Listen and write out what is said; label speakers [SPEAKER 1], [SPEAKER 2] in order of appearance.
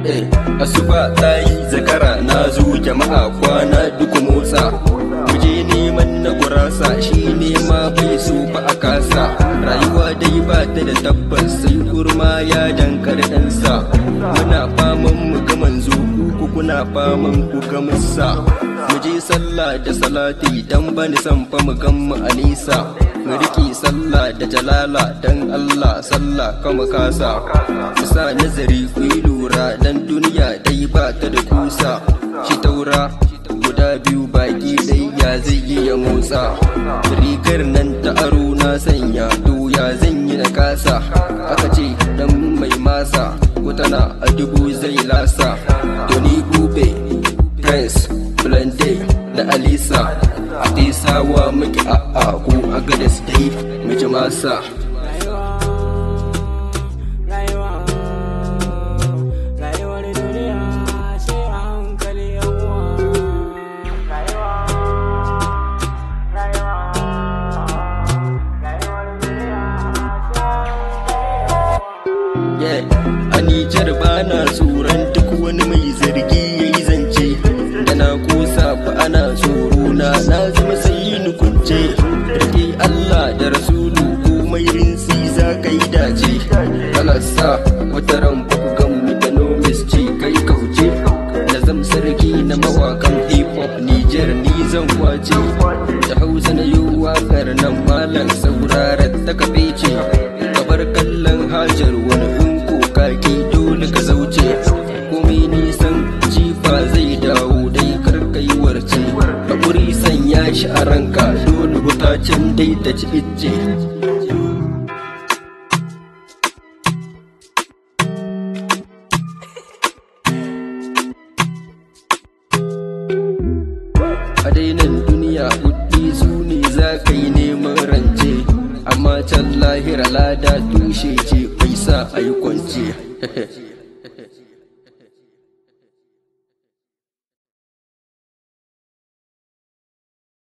[SPEAKER 1] asuba ta yi zakara na zo jama'a kwana duk motsa muje neman na gurasa shi nema bai so ba a kasa rayuwa dai ba ta da tabbas sai kurma ya dankar ɗansa muna faman mu ga manzo ku kuna faman ku ga musa muje sallah da salati dan bani san fa mu gan mu a nisa mu riƙe sallah da jalala dan Allah sallah kama kasa sa nazari ku yi lura dan duniya dai ba ta da kusa shi taura guda biyu baki dai ya zai yi ya motsa rigar nan ta aro na sanya doya zan yi na kasa aka ce dan mai masa ko tana a dubu zai lasa Tony Ube Prince Blende da Alisa a sawa muke a'a ko a gada dai muke masa a Nijar bana tsoron duk wani mai zargi ya yi zance da na kosa fa ana tsoro na na zama sai ni kunce rike Allah da Rasulu komai rinsi za ka yi dace kalasa wata ran ku gan mu da nomis ce kai kauce da zam sarki na mawakan hip hop Nijar ni zan kwace da Hausa na yi wakar nan malam saurarar ta kafe ce kabar kallon hajar wani kaki dole ka zauce komai nisan jifa zai dawo dai karkai warce haƙuri sanya shi a ranka dole hutacin dai ta ci icce a dainan duniya kuɗi su ne za ka yi neman rance amma can lahira lada tushe ce bai sa a yi kwance